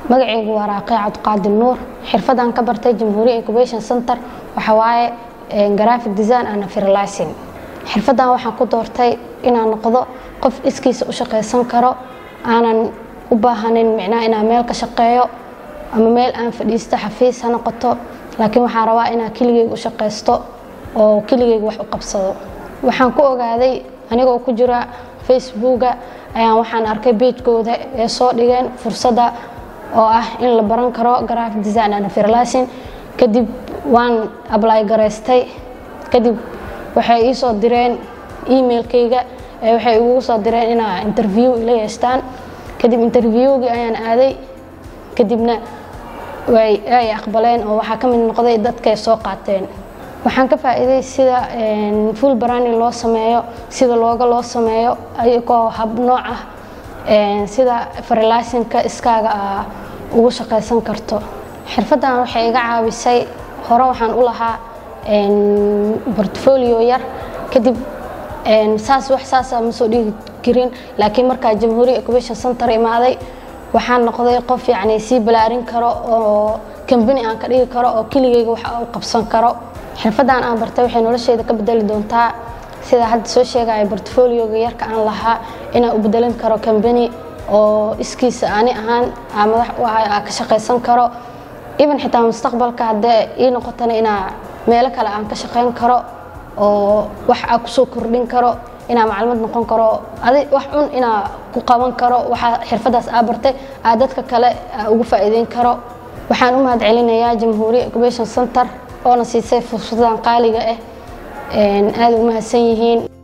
magacaygu waa raaqi cabdiqaadir nuur xirfadan ka bartay jamhuuriya incubation center waxa waaye graphic design and freelancing xirfadan waxaan ku doortay inaan noqdo qof iskiisa u shaqaysan karo aanan u baahanin micnaha inaan meel ka shaqeeyo ama meel aan fadhiisto xafiis ha noqoto laakiin waxaan rabaa inaan keligeyga u shaqaysto oo keligeyga wax u qabsado waxaan ku ogaaday anigoo ku jira facebooka ayaan waxaan arkay beejkooda ee soo dhigeen fursadda oo ah in la baran karo graphic design and freelancing kadib waan ably garaystay kadib waxay ii soo direen emailkayga ee waxay igugu soo direen inaa interview ila yeestaan kadib interviewgii ayaan aaday kadibna way ay aqbaleen oo waxaa ka mid noqday dadkay soo qaateen waxaan ka faa'iiday sida full branding loo sameeyo sida looga loo sameeyo ayagoo hab nooc ah sida freelancingka iskaaga aa ugu shaqaysan karto xirfaddan waxay iga caawisay hore waxaan u lahaa portfolio yar kadib saas wax saasa ma soo dhigi karin laakiin markaa jamhuuriya incubation center imaaday waxaan noqday qof yacni sii balaarin karo oo kambani aan ka dhigi karo oo keligeyga wax u qabsan karo xirfaddan aan bartay waxay nolosheyda ka bedeli doontaa sida hadda soo sheegaya portfolioga yarka aan lahaa inaan u bedelin karo kambani oo iskiisa ani ahaan aa madax u ahay aa ka shaqaysan karo even xitaa mustaqbalka haddee ii noqotana inaa meelo kale aan ka shaqayn karo oo wax aa kusoo kordhin karo inaa macluumad noqon karo adi wax cun inaa ku qaban karo waxaa xirfadaas aa bartay aa dadka kale aa ugu faa'iideyn karo waxaan u mahad celinayaa jamhuuriya incubation center oona siisay fursadan qaaliga ah aada u mahadsan yihiin